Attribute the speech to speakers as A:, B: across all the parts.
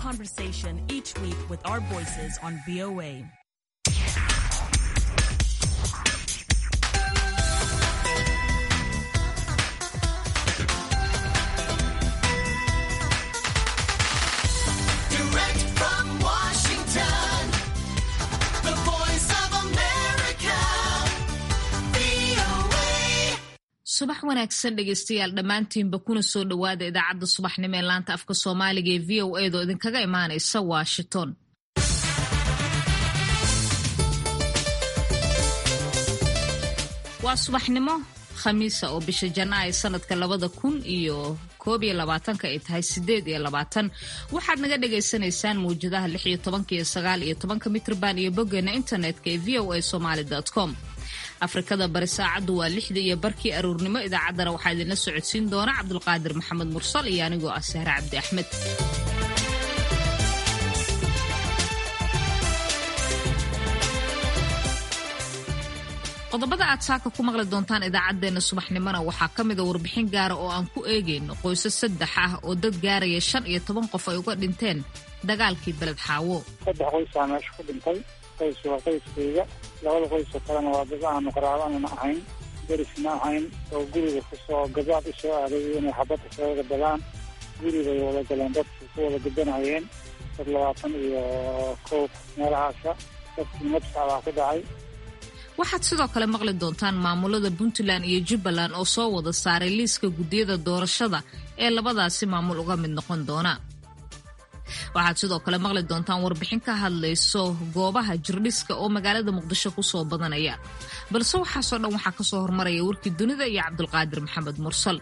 A: conversation each week with our voices on VOA.
B: Direct from Washington, the voice of America, VOA.
C: subax wanaagsan dhegeystayaal dhammaantiinba kuna soo dhowaada idaacadda subaxnimo ee laanta afka soomaaliga ee v o edo idinkaga imaanaysa washington waa subaxnimo khamiisa oo bisha janaayo sanadka labada kun iyo koob iyo labaatanka ay tahay sideed iyo labaatan waxaad naga dhagaysanaysaan mawjadaha lix iyo tobanka iyo sagaal iyo tobanka mitrban iyo boggeena internetka ee v o a somaly com afrikada bari saacaddu waa lixda iyo barkii aruurnimo idaacaddana waxaa idinla socodsiin doona cabdulqaadir maxamed mursal iyo anigoo ah sahre cabdi axmed qodobada aad saaka ku maqli doontaan idaacaddeenna subaxnimona waxaa ka mida warbixin gaara oo aan ku eegayno qoysas saddex ah oo dad gaaraya shan iyo toban qof ay uga dhinteen dagaalkii beled xaawo
D: saddex qoysaa meesha ku dhintay qoys waa qoyskayga labada qoysoo kalena waa dad aanu qaraabanana ahayn derisna ahayn oo guriga kusoo gabaad u soo aaday inay xabadda soo wada galaan guribay wada galeen dadku ku wada gadanayeen dad labaatan iyo kow meelahaasa dadkii nabsa baa ku dhacay
C: waxaad sidoo kale maqli doontaan maamulada puntland iyo jubbaland oo soo wada saaray liiska guddiyada doorashada ee labadaasi maamul uga mid noqon doona waxaad sidoo kale maqli doontaan warbixin ka hadlayso goobaha jirdhiska oo magaalada muqdisho kusoo badanaya balse waxaasoo dhan waxaa kasoo hormaraya warkii dunida iyo cabdulqaadir maxamed mursal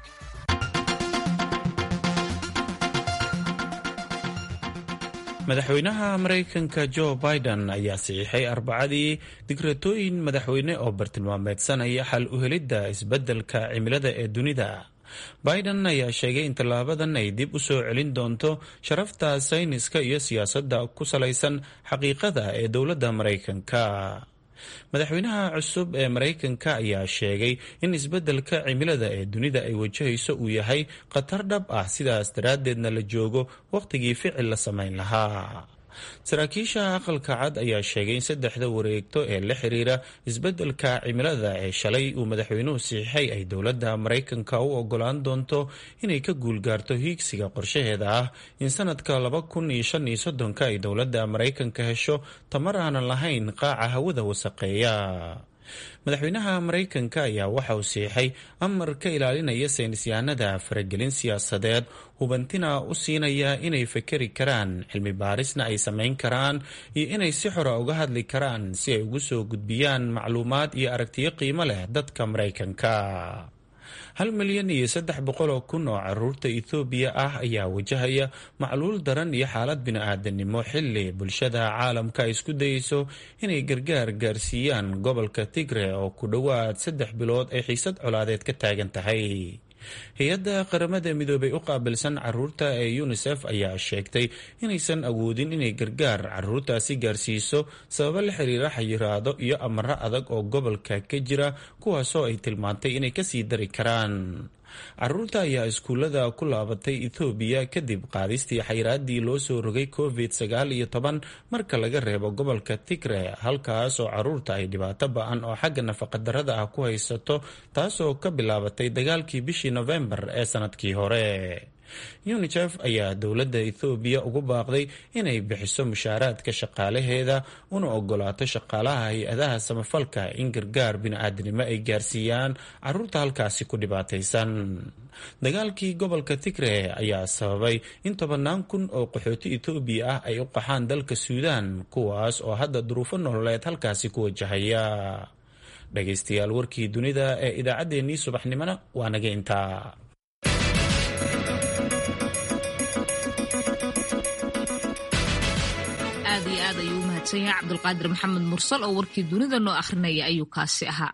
E: madaxweynaha maraykanka jo biden ayaa saxiixay arbacadii digratooyin madaxweyne oo bartilmaameedsanaya xal u helidda isbeddelka cimilada ee dunida biden ayaa sheegay in tallaabadan ay dib u soo celin doonto sharafta sayniska iyo siyaasadda ku salaysan xaqiiqada ee dowladda maraykanka madaxweynaha cusub ee maraykanka ayaa sheegay in isbeddelka cimilada ee dunida ay wajahayso uu yahay khatar dhab ah sidaas daraaddeedna la joogo wakhtigii ficil la samayn lahaa saraakiisha aqalka cad ayaa sheegay in saddexda wareegto ee la xiriira isbeddelka cimilada ee shalay uu madaxweynuhu saxiixay ay dowladda maraykanka u ogolaan doonto inay ka guulgaarto hiigsiga qorshaheeda ah in sanadka laba kun iyo shan iyo soddonka ay dowladda maraykanka hesho tamar aanan lahayn qaaca hawada wasaqeeya madaxweynaha maraykanka ayaa waxa uu siixay amar ka ilaalinaya saynisyahanada faragelin siyaasadeed hubantina u siinaya inay fakeri karaan cilmi baarisna ay samayn karaan iyo inay si xora uga hadli karaan si ay ugu soo gudbiyaan macluumaad iyo aragtiyo qiimo leh dadka maraykanka hal milyan iyo saddex boqol oo kun oo caruurta ethoobiya ah ayaa wajahaya macluul daran iyo xaalad bini-aadanimo xili bulshada caalamka ay isku dayeyso inay gargaar gaarsiiyaan gobolka tigre oo ku dhowaad saddex bilood ay xiisad colaadeed ka taagan tahay hay-adda qaramada midoobay u qaabilsan caruurta ee unisef ayaa sheegtay inaysan awoodin inay gargaar caruurtaasi gaarsiiso sababo la xiriira xayiraado iyo amaro adag oo gobolka ka jira kuwaasoo ay tilmaantay inay kasii dari karaan caruurta ayaa iskuullada ku laabatay ethoobiya kadib qaadistii xayiraaddii loo soo rogay covid sagaal iyo toban marka laga reebo gobolka tigre halkaas oo caruurta ay dhibaato ba-an oo xagga nafaqadarrada ah ku haysato taasoo ka bilaabatay dagaalkii bishii nofembar ee sanadkii hore unicef ayaa dowladda ethoobiya ugu baaqday inay bixiso mushaaraadka shaqaalaheeda una ogolaato shaqaalaha hay-adaha samafalka in gargaar bini-aadanimo ay gaarsiiyaan caruurta halkaasi ku dhibaataysan dagaalkii gobolka tigre ayaa sababay in tobannaan kun oo qaxooti ethoobiya ah ay u qaxaan dalka suudaan kuwaas oo hadda duruufo nololeed halkaasi ku wajahaya dhagaystayaal warkii dunida ee idaacaddeenii subaxnimona waa naga intaa
C: aad iyo aad ayuu u mahadsan yahay cabdulqaadir maxamed mursal oo warkii dunida noo akhrinaya ayuu kaasi ahaa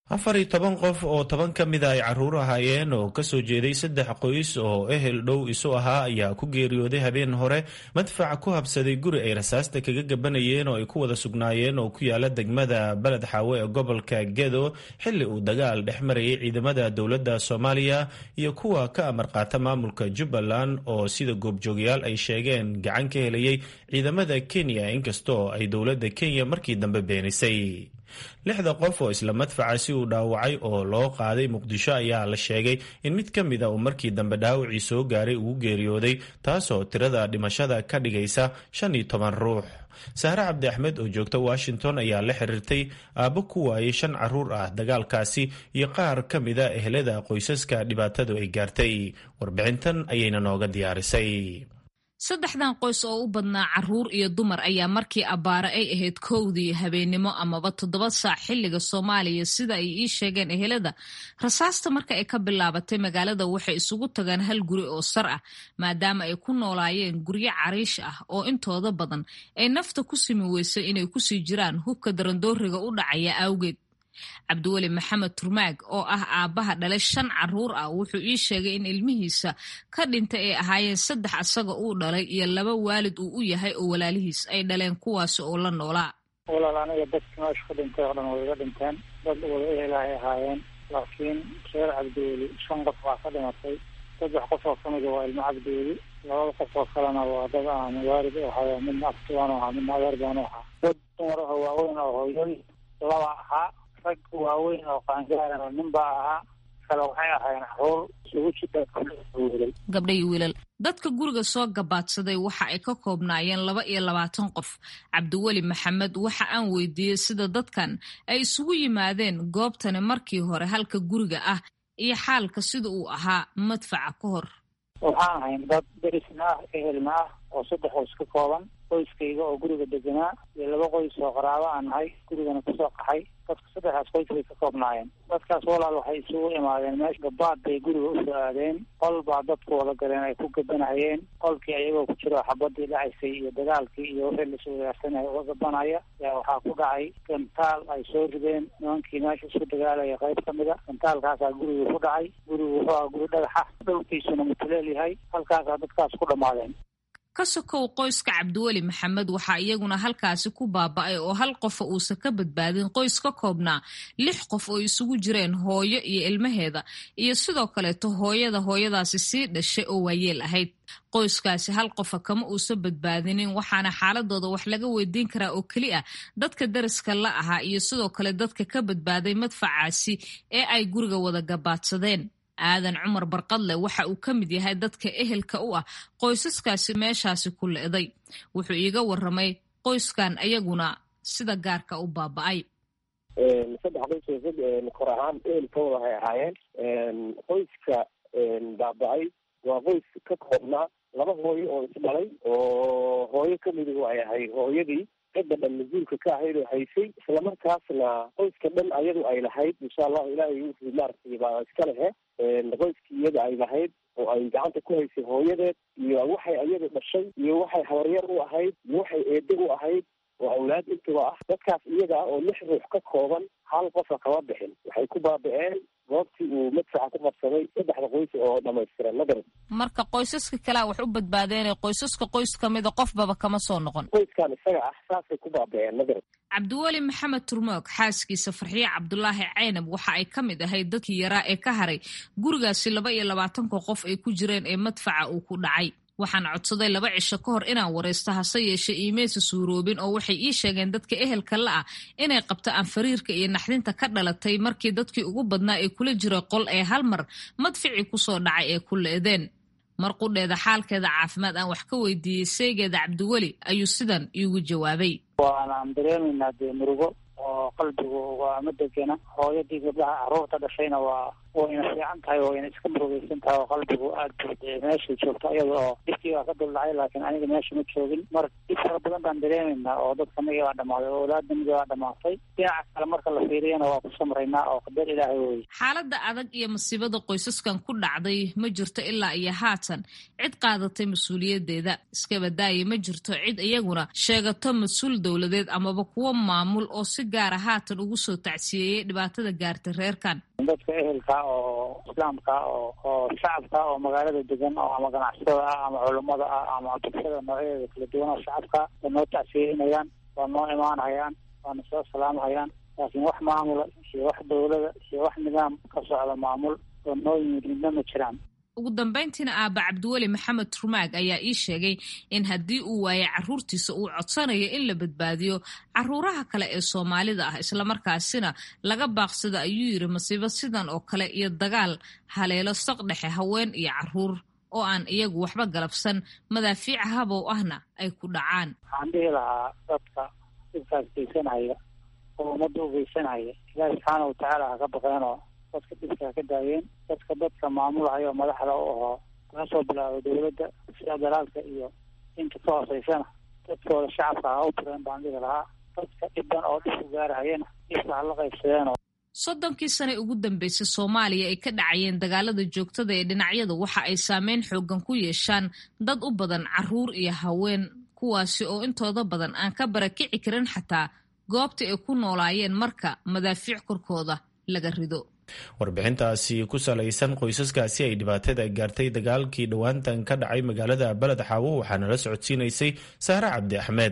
E: afar iyo toban qof oo toban ka mida ay caruur ahaayeen oo kasoo jeeday saddex qoys oo ehel dhow isu ahaa ayaa ku geeriyooday habeen hore madfac ku habsaday guri ay rasaasta kaga gabanayeen oo ay ku wada sugnaayeen oo ku yaala degmada beled xaawe ee gobolka gedo xilli uu dagaal dhex marayay ciidamada dowladda soomaaliya iyo kuwa ka amar qaata maamulka jubbaland oo sida goobjoogyaal ay sheegeen gacan ka helayay ciidamada kenya inkastoo ay dowladda kenya markii dambe beenisay lixda qof oo isla madfacaasi uu dhaawacay oo loo qaaday muqdisho ayaa la sheegay in mid ka mid a uu markii dambe dhaawacii soo gaaray ugu geeriyooday taasoo tirada dhimashada ka dhigaysa shan iyo toban ruux sahre cabdi axmed oo joogta washington ayaa la xiriirtay aabbo ku waayay shan caruur ah dagaalkaasi iyo qaar ka mida ehelada qoysaska dhibaatadu ay gaartay warbixintan ayayna nooga diyaarisay
C: saddexdan qoys oo u badnaa caruur iyo dumar ayaa markii abbaare ay ahayd kowdii habeennimo amaba toddoba saac xilliga soomaaliya sida ay ii sheegeen ehelada rasaasta marka ay ka bilaabatay magaalada waxay isugu tagaan hal guri oo sar ah maadaama ay ku noolaayeen guryo cariish ah oo intooda badan ay nafta ku simi weysay inay kusii jiraan hubka darandooriga u dhacaya awgeed cabdiweli maxamed turmaag oo ah aabbaha dhalay shan caruur ah wuxuu ii sheegay in ilmihiisa ka dhintay ay ahaayeen saddex asaga uu dhalay iyo laba waalid uu u yahay oo walaalihiis ay dhaleen kuwaasi oo la noolaa
D: walaal aniga dadki meesha ku dhintay oo dhan way iga dhinteen dad wada ehelahay ahaayeen laakiin reer cabdiweli shan qof waa ka dhimatay saddex qof oo kamida waa ilmo cabdiweli labada qof oo kalena waa dad aan waalid u ahayo midna abtibaanu ahaa midna adeer baanu ahaa dad dumar aho waaweyn oo hooyooyin laba ahaa rag waaweyn oo qaangaarana nin baa ahaa kale waxay ahaayeen caruur isugu jida wiilal
C: gabdha iyo wiilal dadka guriga soo gabaadsaday waxa ay ka koobnaayeen laba iyo labaatan qof cabdiweli maxamed waxa aan weydiiyey sida dadkan ay isugu yimaadeen goobtani markii hore halka guriga ah iyo xaalka sida uu ahaa madfaca ka hor
D: waxaan ahayn dad derisna ah ehelna ah oo saddex qoys ka kooban qoyskayga oo guriga deganaa iyo laba qoys oo qaraabo aan nahay gurigana kusoo qaxay dadka saddexdaas qoys bay ka koobnaayeen dadkaas walaal waxay isugu imaadeen meesha gabaad bay guriga usoo aadeen qol baa dadku wada galeen ay ku gabanayeen qolkii ayagoo ku jiro xabadii dhacaysay iyo dagaalkii iyo wixii lasu wadaarsanaya uga gabanaya yaa waxaa ku dhacay gantaal ay soo rideen nimankii meesha isku dagaalaya qayb ka mid a gantaalkaasaa gurigii ku dhacay gurigu wuxuu aha guri dhagaxa dhulkiisuna mutuleel yahay halkaasaa dadkaas ku dhammaadeen
C: ka sokow qoyska cabdiweli maxamed waxaa iyaguna halkaasi ku baaba'ay oo hal qofa uusan ka badbaadin qoys ka koobnaa lix qof oo isugu jireen hooyo iyo ilmaheeda iyo sidoo kaleeto hooyada hooyadaasi sii dhashay oo waayeel ahayd qoyskaasi hal qofa kama uusan badbaadinin waxaana xaaladooda wax laga weydiin karaa oo keli ah dadka dariska la ahaa iyo sidoo kale dadka ka badbaaday madfacaasi ee ay guriga wada gabaadsadeen aadan cumar barqadle waxa uu ka mid yahay dadka ehelka u ah qoysaskaasi meeshaasi ku le'day wuxuu iiga waramay qoyskan ayaguna sida gaarka u baaba'ay
F: saddex qoys kor ahaan ehelkooda waxay ahaayeen qoyska baaba-ay waa qoys ka koobnaa laba hooyo oo isdhalay oo hooyo kamidu ay ahayd hooyadii cidda dhan mas-uulka ka ahayd oo haysay islamarkaasna qoyska dhan ayadu ay lahayd insha allahu ilaahay wuxuu maaragtay baa iska lehe qoyskii iyada ay lahayd oo ay gacanta ku haysay hooyadeed iyo waxay iyadu dhashay iyo waxay habaryar u ahayd iyo waxay eede u ahayd oo awlaad intuba ah dadkaas iyaga ah oo lix ruux ka kooban hal qofa kama bixin waxay ku baaba-een goobtii uu madfaxa ku qabsaday saddexda qoys oo dhamaystiran madara
C: marka qoysaska kalea wax u badbaadeen qoysaska qoys kamida qofbaba kama soo noqon
F: qoyskan isaga ah saasay ku baaba-een madara
C: cabdiweli maxamed turmoog xaaskiisa farxiye cabdulaahi caynab waxa ay ka mid ahayd dadkii yaraa ee ka haray gurigaasi laba iyo labaatanka qof ay ku jireen ee madfaca uu ku dhacay waxaan codsaday laba cisho ka hor inaan waraysto hase yeeshe iimaysa suuroobin oo waxay ii sheegeen dadka ehelka la ah inay qabto anfariirka iyo naxdinta ka dhalatay markii dadkii ugu badnaa ee kula jira qol ee hal mar madficii kusoo dhacay ee ku leedeen mar qudheeda xaalkeeda caafimaad aan wax ka weydiiyey seegeeda cabdiweli ayuu sidan iigu jawaabay
D: waanaan dareemaynaa dee murugo oo qalbigu waa ma degena hooyadii gabdhaha caruurta dhashayna waa wayna fiican tahay wayna iska murugeysan tahay oo qalbigu aad buu dee meeshay joogto iyada oo dhibkii baa ka duldhacay laakiin aniga meesha ma joogin mar dhib fara badan baan dareemaynaa oo dadka migi baa dhamaaday oo awlaadda migi baa dhamaatay dhinaca kale marka la fiiriyana waa ku samraynaa oo qadar ilaahay weye
C: xaaladda adag iyo masiibada qoysaskan ku dhacday ma jirto ilaa iyo haatan cid qaadatay mas-uuliyadeeda iskabadaaya ma jirto cid iyaguna sheegato mas-uul dowladeed amaba kuwo maamul oo si gaara haatan ugu soo tacsiyeeyey dhibaatada gaartay reerkan
D: dadka ehelka oo islaamka oo oo shacabka oo magaalada degan oo ama ganacsatada ah ama culummada ah ama bulshada noocyadeeda kala duwan oo shacabka waa noo tacsiyeynayaan waa noo imaanhayaan waana soo salaamhayaan laakiin wax maamula iyo wax dowlada iyo wax nidaam ka socda maamul oo noo yimid midna ma jiraan
C: ugu dambayntiina aaba cabdiweli maxamed rumaag ayaa ii sheegay in haddii uu waayay caruurtiisa uu codsanayo in la badbaadiyo caruuraha kale ee soomaalida ah islamarkaasina laga baaqsado ayuu yiri masiibo sidan oo kale iyo dagaal haleelo saqdhexe haween iyo caruur oo aan iyagu waxba galabsan madaafiica habow ahna ay ku dhacaan
D: waxaan dhihi lahaa dadka dhibkaas geysanaya oo ummadda u geysanaya ilaahi subxaana watacaala ha ka baqeenoo dadka dhibka ha ka daayeen dadka dadka maamulahaya oo madaxda u ahoo laga soo bilaabo dowladda sida dalaalka iyo inta ka hooseysana dadkooda shacabka ha u tireen baan dhihi lahaa dadka dhiban oo dhibku gaarahayana dhibka hala qaybsadeen oo
C: soddonkii sane ugu dambeysay soomaaliya ay ka dhacayeen dagaalada joogtada ee dhinacyada waxa ay saameyn xoogan ku yeeshaan dad u badan caruur iyo haween kuwaasi oo intooda badan aan ka barakici karin xataa goobta ay ku noolaayeen marka madaafiic korkooda laga rido
E: warbixintaasi ku salaysan qoysaskaasi ay dhibaatada gaartay dagaalkii dhowaantan ka dhacay magaalada beled xaawo waxaana la socodsiinaysay sahre cabdi axmed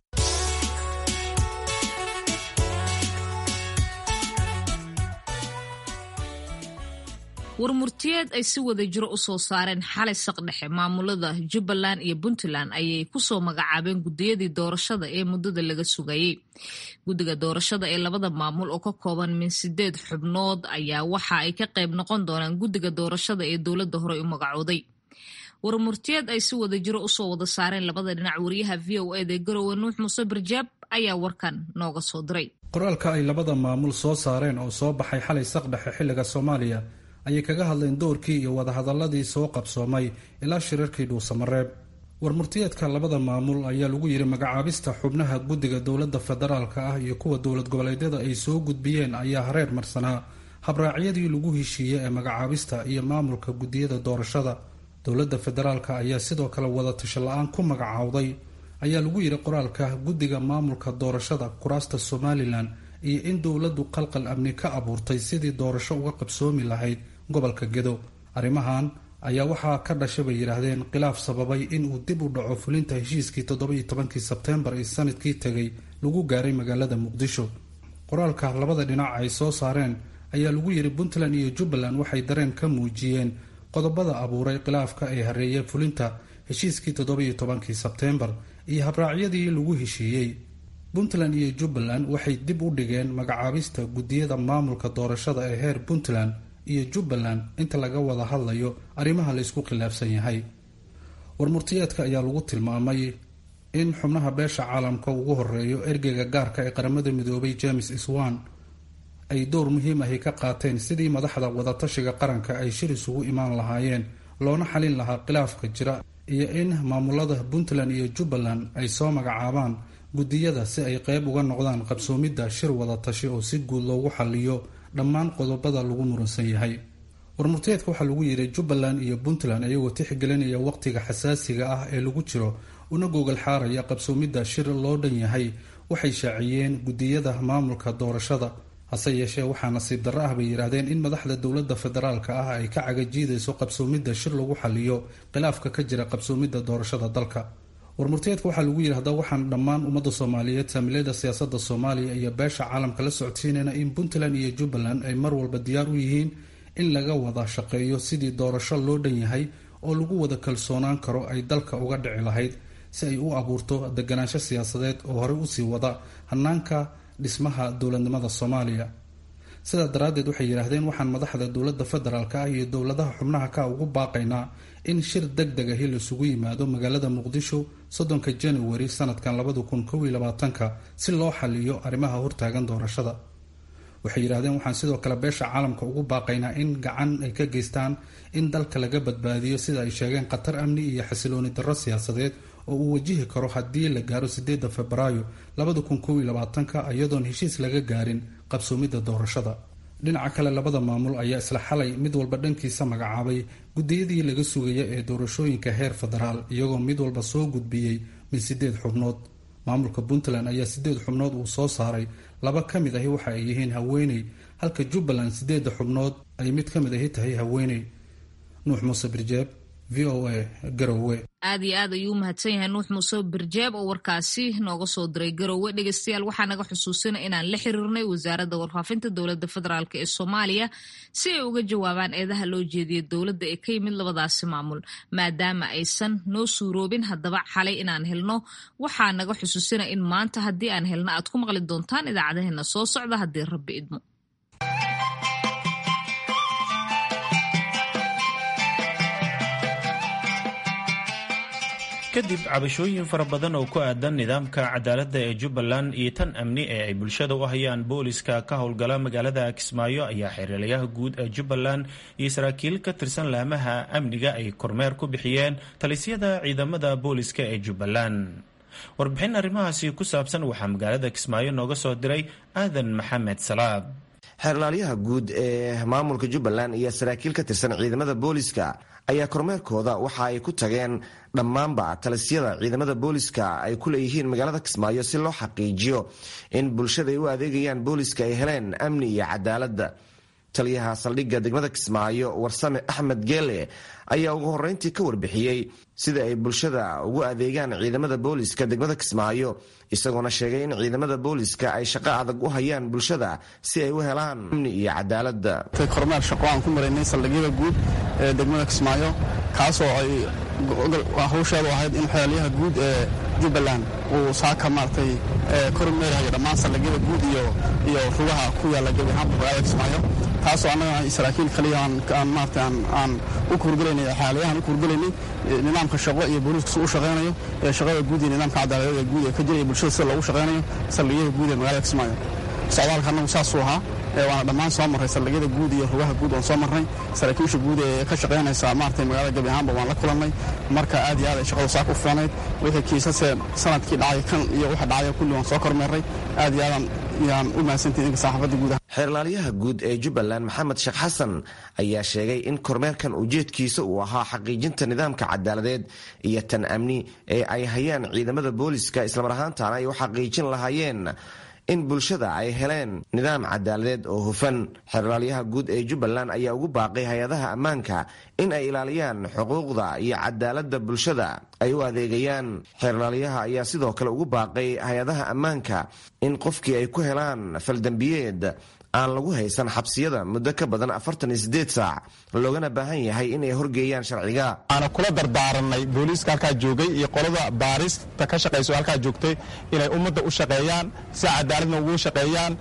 C: warmurtiyeed ay si wada jiro u soo saareen xalay saqdhexe maamulada jubbaland iyo puntland ayay kusoo magacaabeen gudiyadii doorashada ee muddada laga sugayey guddiga doorashada ee labada maamul oo ka kooban min sideed xubnood ayaa waxa ay ka qayb noqon doonaan guddiga doorashada ee dowladda horey u magacooday warmurtiyeed ay si wada jiro usoo wada saareen labada dhinac wariyaha v o eda garowe nuux muuse barjaab ayaa warkan nooga soo diray
G: qoraalka ay labada maamul soo saareen oo soo baxay xalay saqdhexe xilliga soomaaliya ayay kaga hadleen doorkii iyo wadahadaladii soo qabsoomay ilaa shirarkii dhuusamareeb warmurtiyeedka labada maamul ayaa lagu yidhi magacaabista xubnaha guddiga dowladda federaalka ah iyo kuwa dowlad goboleedyada ay soo gudbiyeen ayaa hareer marsanaa habraacyadii lagu heshiiyey ee magacaabista iyo maamulka guddiyada doorashada dowladda federaalka ayaa sidoo kale wadatasho la-aan ku magacaawday ayaa lagu yidhi qoraalka guddiga maamulka doorashada kuraasta somalilan iyo in dowladdu qalqal amni ka abuurtay sidii doorasho uga qabsoomi lahayd gobolka gedo arrimahan ayaa waxaa ka dhashay bay yidhaahdeen khilaaf sababay inuu dib u dhaco fulinta heshiiskii toddobiyo tobankii sebteembar ee sanadkii tegay lagu gaaray magaalada muqdisho qoraalka labada dhinac ay soo saareen ayaa lagu yidhi puntland iyo jubbaland waxay dareen ka muujiyeen qodobada abuuray khilaafka ee hareeyay fulinta heshiiskii toddobiyo tobankii sebteembar iyo habraacyadii lagu heshiiyey puntland iyo jubbaland waxay dib u dhigeen magacaabista guddiyada maamulka doorashada ee heer puntland iyo jubbaland inta laga wada hadlayo arrimaha laysku khilaafsan yahay warmurtiyeedka ayaa lagu tilmaamay in xubnaha beesha caalamka ugu horeeyo ergeyga gaarka ee qaramada midoobay james iswan ay dowr muhiim ahi ka qaateen sidii madaxda wadatashiga qaranka ay shir isugu imaan lahaayeen loona xalin lahaa khilaafka jira iyo in maamulada puntland iyo jubbaland ay soo magacaabaan guddiyada si ay qeyb uga noqdaan qabsoomidda shir wadatashi oo si guud loogu xaliyo dhammaan qodobada lagu muransan yahay warmurteedka waxaa lagu yidhi jubbaland iyo puntland iyagoo tixgelinaya waqtiga xasaasiga ah ee lagu jiro una gogol xaaraya qabsoomidda shir loo dhan yahay waxay shaaciyeen guddiyada maamulka doorashada hase yeeshee waxaa nasiib darro ah bay yidhaahdeen in madaxda dowladda federaalka ah ay ka cagajiidayso qabsoomidda shir lagu xaliyo khilaafka ka jira qabsoomidda doorashada dalka warmurteedka waxaa lagu yidhi hadaba waxaan dhammaan ummadda soomaaliyeed saamilada siyaasada soomaaliya iyo beesha caalamka la socodsiinayna in puntland iyo jubbaland ay mar walba diyaar u yihiin in laga wada shaqeeyo sidii doorasho loo dhan yahay oo lagu wada kalsoonaan karo ay dalka uga dhici lahayd si ay u abuurto deganaansho siyaasadeed oo horey usii wada hanaanka dhismaha dowladnimada soomaaliya sidaa daraaddeed waxay yidhaahdeen waxaan madaxda dowladda federaalka ah iyo dowladaha xubnaha ka ugu baaqaynaa in shir deg deg ahi laisugu yimaado magaalada muqdisho soddonka januari sanadkan labada kun kow iyo labaatanka si loo xaliyo arrimaha hortaagan doorashada waxay yidhahdeen waxaan sidoo kale beesha caalamka ugu baaqaynaa in gacan ay ka geystaan in dalka laga badbaadiyo sida ay sheegeen khatar amni iyo xasilooni darro siyaasadeed oo uu wajihi karo haddii la gaaro sideedda febraayo labada kun kow iyo labaatanka iyadoon heshiis laga gaarin qabsoomidda doorashada dhinaca kale labada maamul ayaa isla xalay mid walba dhankiisa magacaabay guddiyadii laga sugaya ee doorashooyinka heer federaal iyagoo mid walba soo gudbiyey min sideed xubnood maamulka puntland ayaa sideed xubnood uu soo saaray laba ka mid ahi waxa ay yihiin haweeney halka jubbaland sideedda xubnood ay mid ka mid ahi tahay haweeney nuux muuse birjeeb v o a garowe
C: aad iyo aad ayuu u mahadsan yahay nuux muuse birjeeb oo warkaasi nooga soo diray garowe dhegeystayaal waxaa naga xusuusina inaan la xiriirnay wasaaradda warfaafinta dowladda federaalk ee soomaaliya si ay uga jawaabaan eedaha loo jeediya dowladda ee ka yimid labadaasi maamul maadaama aysan noo suuroobin haddaba xalay inaan helno waxaa naga xusuusina in maanta haddii aan helno aad ku maqli doontaan idaacadaheena soo socda haddii rabbi idmo
E: kadib cabashooyin fara badan oo ku aadan nidaamka cadaaladda ee jubbaland iyo tan amni ee ay bulshada u hayaan booliska ka howlgala magaalada kismaayo ayaa xeeralayaha guud ee jubbaland iyo saraakiil ka tirsan laamaha amniga ay kormeer ku bixiyeen talisyada ciidamada booliska ee jubbaland warbixin arrimahaasi ku saabsan waxaa magaalada kismaayo nooga soo diray aadan maxamed salaad
H: xeerlaalyaha guud ee maamulka jubbaland iyo saraakiil ka tirsan ciidamada booliska ayaa kormeerkooda waxa ay ku tageen dhammaanba talisyada ciidamada booliska ay ku leeyihiin magaalada kismaayo si loo xaqiijiyo in bulshada ay u adeegayaan booliska ay heleen amni iyo cadaaladda taliyaha saldhigga degmada kismaayo warsame axmed geele ayaa ugu horreyntii ka warbixiyey sida ay bulshada ugu adeegaan ciidamada booliska degmada kismaayo isagoona sheegay in ciidamada booliska ay shaqo adag u hayaan bulshada si ay u helaan amni iyo cadaaladda
I: kormeer shaqo aan ku maraynay saldhigyada guud ee degmada kismaayo kaasoo ay hawsheedu ahayd in xeelyaha guud ee jubbaland uu saaka maaragtay kormeerayo dhammaan saldhigyada guud iyo iyo rugaha ku yaalla gebi ahaanba magaalada kismaayo taasoo annaga saraakiil kaliya aan maarata aan u kuurgelaynay xaalayahan u kuurgelaynay nidaamka shaqo iyo booliisku si u shaqaynayo ee shaqada guud iyo nidaamka cadaaladada guud ee ka jiraya bulshada sida loogu shaqaynayo saldhigyada guud ee magaalada kismaayo socdaalka annagu saasuu ahaa waana dhammaan soo marray saldhigyada guud iyo rugaha guud waan soo marnay saraakiisha guud ee ka shaqaynaysa maaragtay magaalada gebi ahaanba waan la kulannay marka aad iyo aad ay shaqadu saaka u fiicnayd wixii kiisasee sanadkii dhacay kan iyo waxa dhacaya kulli waan soo kormeerray aad iyo aadaan yaan u mahadsantihin idinka saxaafadda guudaha
H: xeerlaalyaha guud ee jubbaland maxamed sheekh xasan ayaa sheegay in kormeerkan ujeedkiisa uu ahaa xaqiijinta nidaamka cadaaladeed iyo tan amni ee ay hayaan ciidamada booliska islamar ahaantaana ay u xaqiijin lahaayeen in bulshada ay heleen nidaam cadaaladeed oo hufan xeerlaalyaha guud ee jubbaland ayaa ugu baaqay hay-adaha ammaanka in ay ilaaliyaan xuquuqda iyo cadaaladda bulshada ay u adeegayaan xeerlaalyaha ayaa sidoo kale ugu baaqay hay-adaha ammaanka in qofkii ay ku helaan faldembiyeed aan lagu haysan xabsiyada muddo ka badan afartan iyo sideed saac loogana baahan yahay inay horgeeyaan sharciga
I: waana kula dardaaranay booliiska halkaa joogay iyo qolada baarista ka shaqayso halkaa joogtay inay ummadda u shaqeeyaan si cadaaladna ugu shaqeeyaan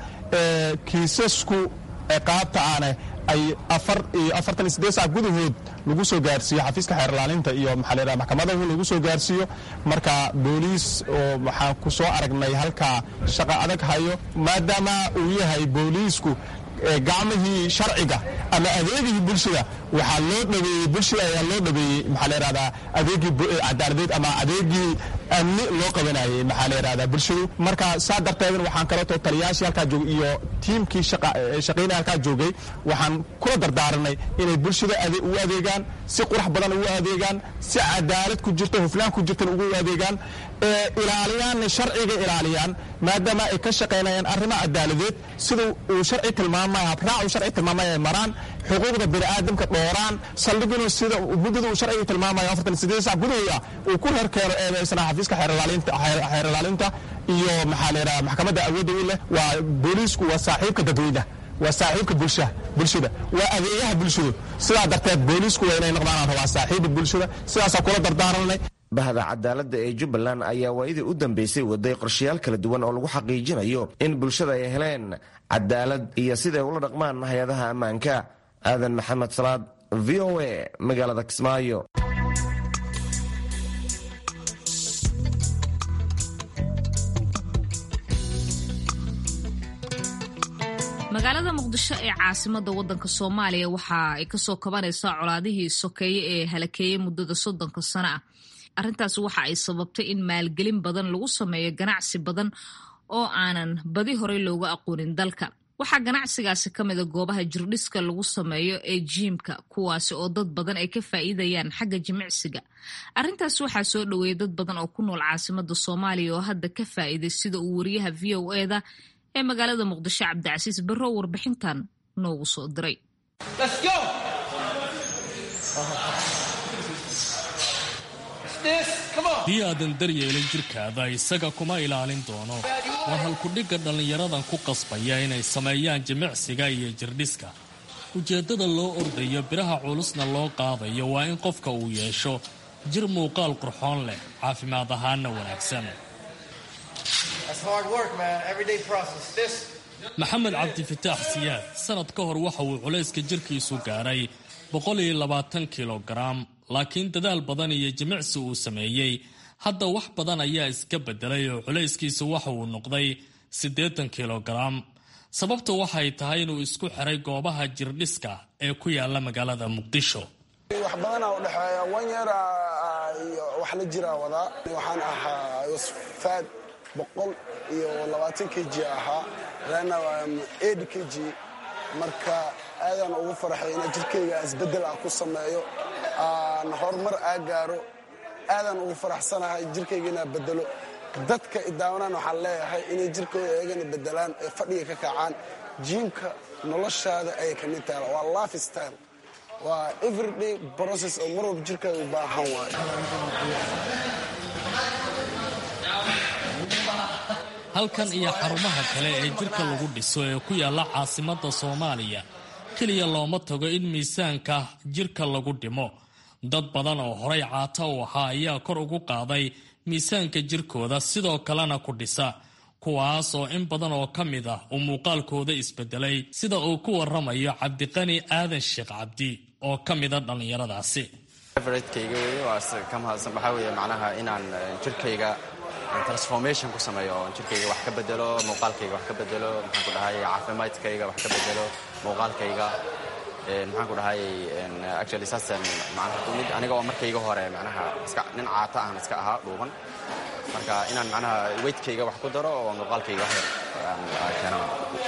I: kiisasku qaabta aane ay afartan iyo sideed saac gudahood lagu soo gaarsiiyo xafiiska xeerlaalinta iyo maxaa maxkamadahu lagu soo gaarsiiyo marka booliis oo waxaan ku soo aragnay halkaa shaqa adag hayo maadaama uu yahay booliisku gacmihii sharciga ama adeegihii bulshada waxaa loo dhabeeyey bulshada ayaa loo dhabeeyey maxaa la yidhahdaa adeegii cadaaladeed ama adeegii amni loo qabanayay maxaa la yidhahdaa bulshadu marka saa darteedna waxaan kaleeto taliyaashii halkaa joogay iyo tiimkii shaqaynaya halkaa joogay waxaan kula dardaaranay inay bulshada u adeegaan si qurax badan ugu adeegaan si cadaalad ku jirto hufnaan ku jirtan ugu adeegaan ilaaliyaanna sharciga ilaaliyaan maadaama ay ka shaqaynayaan arrimo cadaaladeed sida uu sharci tilmaamaya habraac uu sharci tilmaamaya ay maraan xuquuqda bini'aadamka dhooraan saldhiguna sida muddada uu sharciga tilmaamayo afartan sideed sac gudahooda uu ku reerkeeno eedaysana xafiiska xeer ilaalinta iyo maxaa la yidhaha maxkamadda awoodda u leh waa booliisku waa saaxiibka dadweynaha waa saaxiibka bulsha bulshada waa adeegaha bulshadu sidaa darteed booliisku waa inay noqdaan rabaa saaxiibka bulshada sidaasaa kula dardaaranay
H: bahda cadaaladda ee jubbaland ayaa waayadii u dambeysay waday qorshayaal kala duwan oo lagu xaqiijinayo in bulshada ay heleen cadaalad iyo siday ula dhaqmaan hay-adaha ammaanka aadan maxamed salaad v o a magaalada kismaayo
C: magaalada muqdisho ee caasimada wadanka soomaaliya waxa ay kasoo kabanaysaa colaadihii sokeeye ee halakeeyey muddada soddonka sano ah arrintaas waxa ay sababtay in maalgelin badan lagu sameeyo ganacsi badan oo aanan badi horey looga aqoonin dalka waxaa ganacsigaasi ka mida goobaha jirdhiska lagu sameeyo ee jiimka kuwaasi oo dad badan ay ka faa'iidayaan xagga jimicsiga arrintaas waxaa soo dhoweeyay dad badan oo ku nool caasimada soomaaliya oo hadda ka faa'iiday sida uu wariyaha v o eda ee magaalada muqdisho cabdicasiis barrow warbixintan noogu soo diray
J: haddii aadan daryeelin jirkaada isaga kuma ilaalin doono waa halkudhigga dhallinyaradan ku qasbaya inay sameeyaan jimicsiga iyo jirdhiska ujeeddada loo ordayo biraha culusna loo qaadayo waa in qofka uu yeesho jir muuqaal qurxoon leh caafimaad ahaanna wanaagsan maxamed cabdifataax siyaad sanad ka hor waxa uu culayska jirkiisu gaadhay kilogaram laakiin dadaal badan iyo jimicsi uu sameeyey hadda wax badan ayaa iska bedelay oo culayskiisu waxa uu noqday siddeetan kilogaram sababtu waxay tahay inuu isku xiray goobaha jirdhiska ee ku yaala magaalada muqdisho
K: wax badanaa udhexeeya wan yeer iyo wax la jiraa wadaa waxaan ahaa wasfaad boqol iyo labaatan k g ahaa lana ed k g marka aadaan ugu faraxay ina jirkayga isbedel ah ku sameeyo aan horumar aa gaaro aadaan ugu faraxsanahay jirkayga inaa bedelo dadka idaawanaan waxaan leeyahay inay jirkooda eegana bedelaan ee fadhiga ka kacaan jiimka noloshaada ayay ka mid tahay waa life style waa everyday process oo mar walba jirkaaga u baahan waayo
J: halkan iyo xarumaha kale ee jirka lagu dhiso ee ku yaalla caasimadda soomaaliya keliya looma tago in miisaanka jirka lagu dhimo dad badan oo horay caata u ahaa ayaa kor ugu qaaday miisaanka jirkooda sidoo kalena ku dhisa kuwaas oo in badan oo ka mid ah uu muuqaalkooda isbedelay sida uu ku waramayo cabdiqani aadan sheekh cabdi oo ka mida dhallinyaradaasi
L: favoriteyga wey waa ka mahadsan waxaa weeye macnaha inaan jirkayga transformation ku sameeyo oo jirkayga wax ka bedelo muuqaalkayga wax ka bedelo maxaan ku dhahay caafimaadkayga wax ka bedelo muuqaalkayga maxaan ku dhahay actually saasan macnaha mid aniga oo markayga hore macnaha iska nin caata ahan iska ahaa dhuuban marka inaan macnaha weightkayga wax ku daro oo muuqaalkayga wax keenan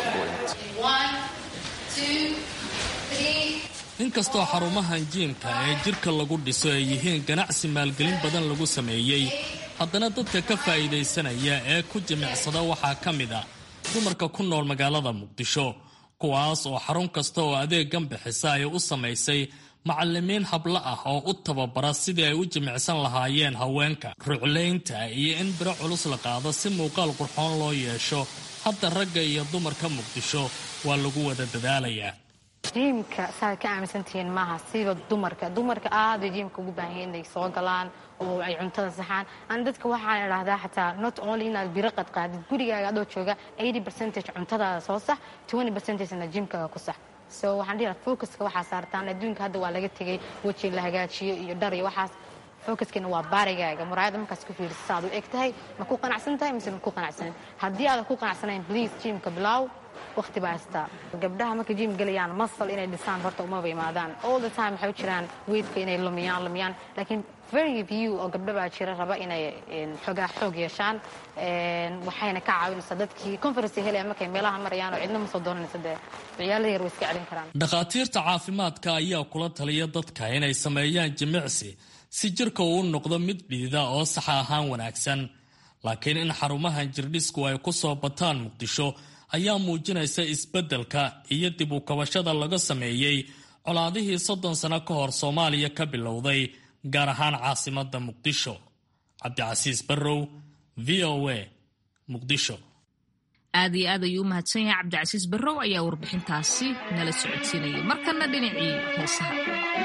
J: inkastoo xarumahan jiimka ee jirka lagu dhiso ay yihiin ganacsi maalgelin badan lagu sameeyey haddana dadka ka faa'iidaysanaya ee ku jimicsada waxaa ka mid a dumarka ku nool magaalada muqdisho kuwaas oo xarun kasta oo adeegan bixisa ay u samaysay macallimiin hablo ah oo u tababara sidii ay u jimicsan lahaayeen haweenka ruclaynta iyo in biro culus la qaado si muuqaal qurxoon loo yeesho hadda ragga iyo dumarka muqdisho waa lagu wada dadaalayaa
M: jiimka saaad ka aaminsantihiin maaha siba dumarka dumarka aaday jiimka ugu baahan yahin inay soo galaan oo ay cuntada saxaan an dadka waxaan idhahdaa xataa not only inaad biro qadqaadid gurigaaga adoo jooga eighty percentage cuntadaada soo sax twenty percentagena jiimkaaga ku sax so waxaan dhihi focuska waxaa saartaan adduunka hadda waa laga tegay weji la hagaajiyo iyo dhar iyo waxaas focuskana waa baarigaaga muraayada markaas ku fiirisa saaad u eg tahay ma ku qanacsan tahay mise ma ku qanacsanin haddii aadan ku qanacsanayn please jiimka bilow waqti baa haystaa gabdhaha markay jiim gelayaan masal inay dhisaan horta umaba imaadaan all the time waxay u jiraan weydka inay lumiyaan lumiyaan laakiin very few oo gabdho baa jira raba inay xoogaa xoog yeeshaan waxayna ka caawinaysaa dadkii conference helaya markay meelaha marayaan oo cidna ma soo doonanaysa dee ciyaala yar way iska celin karaan
J: dhakhaatiirta caafimaadka ayaa kula taliya dadka inay sameeyaan jimicsi si jirka uu noqdo mid dhiida oo saxa ahaan wanaagsan laakiin in xarumahan jirdhisku ay ku soo bataan muqdisho ayaa muujinaysa isbeddelka iyo dib u kabashada laga sameeyey colaadihii soddon sano ka hor soomaaliya ka bilowday gaar ahaan caasimadda muqdisho cabdicasiis barrow v o a muqdisho
C: aad iyo aad ayuu u mahadsan yahay cabdicasiis barrow ayaa warbixintaasi nala socodsiinayay markana dhinacii heesaha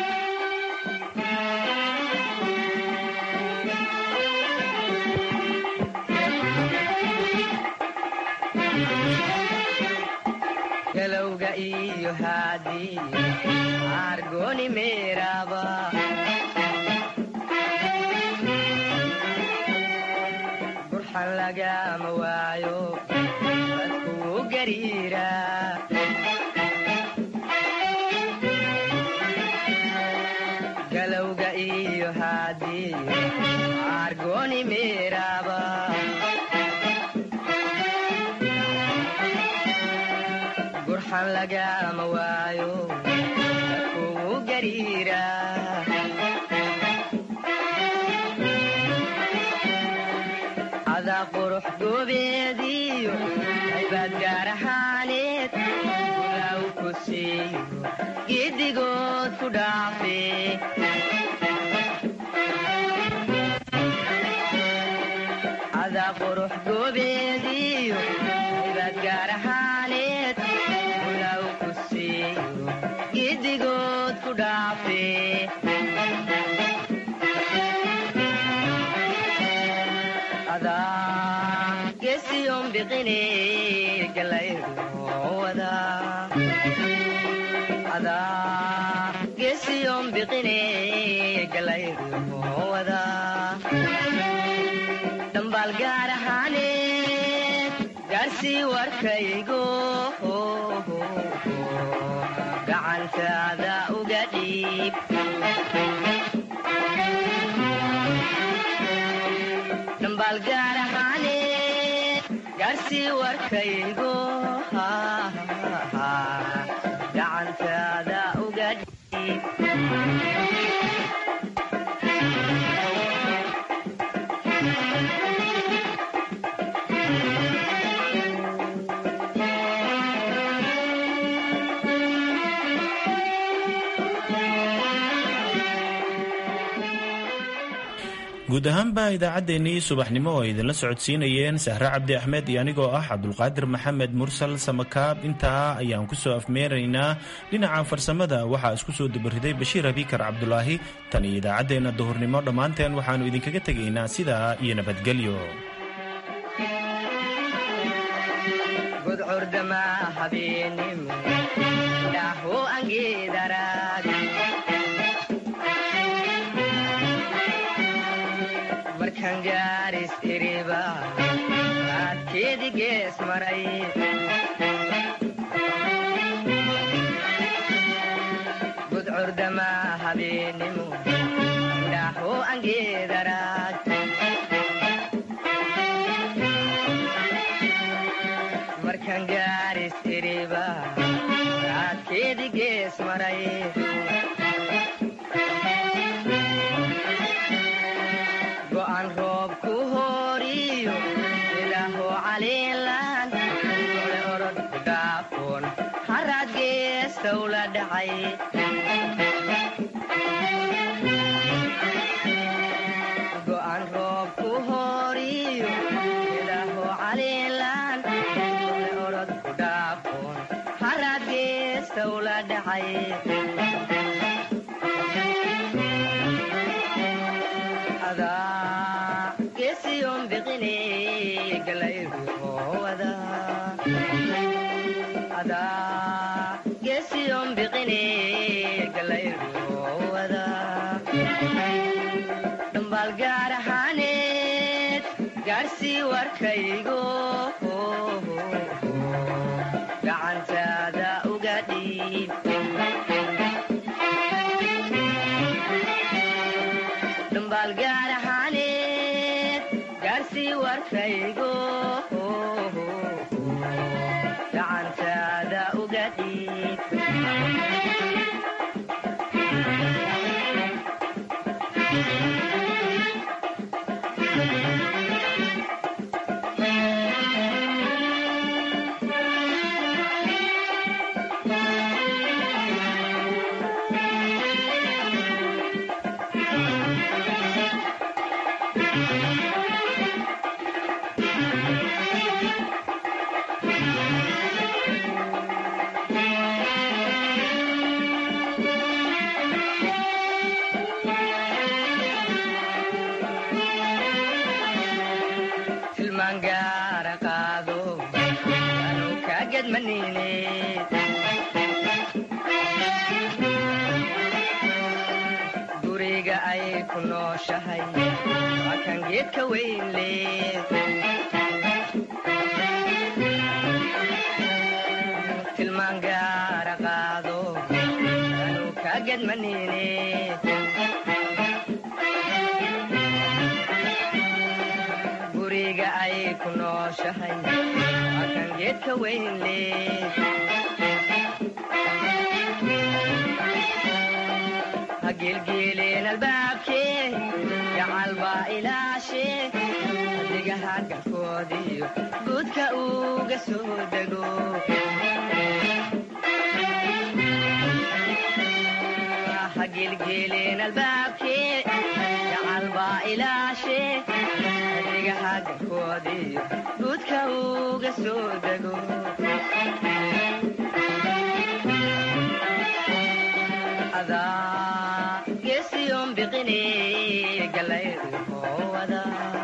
N: galowga iyo haadii argoni meeraba burxan lagama waayo dadkuu gariira galowga iyo haadii argoni meeraba gurxan lagama waayo dadkugu gariira adaa qurux goobeediyo haybaad gaar ahaaneed gulaw ku siiyo giddigood ku dhaafe adaa qurux goobeediyo haybaad gaar ahaaneed gulaw ku siiyo giddigood ku dhaafe adaa gesiyon biqine galayruwada adaa gesiyon biqine galayruwada dhambaal gaar ahaaneed gaarsii warkaygo gacantaada uga dhiib dhambaal gaar ahaaneed gaarsii warkaygo gacantaada uga dhiib
E: guud ahaanba idaacaddeenii subaxnimo oo ay idinla socodsiinayeen sahre cabdi axmed iyo anigoo ah cabdulqaadir maxamed mursal samakaab intaa ayaan ku soo afmeeraynaa dhinaca farsamada waxaa isku soo dubariday bashiir abikar cabdulaahi tan iyo idaacaddeenna duhurnimo dhammaanteen waxaannu idinkaga tegaynaa sidaa iyo nabadgelyo
N: gudcurdama habeenimo dhaho angeedaraad markan gaaris iriba aadkeedi gees maray gudcurdama habeenimo dhaho angeedaraad markan gaaris iriba aadkeedi gees maray go'an roob ku horiyo ilaaho caliilan ole orod gaafoon haraad geestow la dhacay go'an roob ku horiyo ilaaho caliilan ole orod gaafoon haraad geestow la dhacay adaa gesiyon biqine galayruwada adaa gesiyon biqine galayruwada dhambaal gaar ahaaneed gaarsii warkaygo gacantaada uga dhiib dhambaal gaar ahaaneed gaarsii warkaygo gacantaada uga dhiib tilmaan gaara qaado anu kaa gedmanine guriga ay ku nooshahay waa kan geedka weyn leed tilmaan gaara qaado anu kaa gedmanine guriga ay ku nooshahay waa kan geedka weyn leed hagelgeeleen albaabkee gacalbaa ilaashee adigaha garkoodiyo guudka uga soo dego hagelgeeleen albaabkee gacalbaa ilaashee adigaha garkoodiyo guudka uga soo dego adaa geesiyoon biqine galaydu hoowada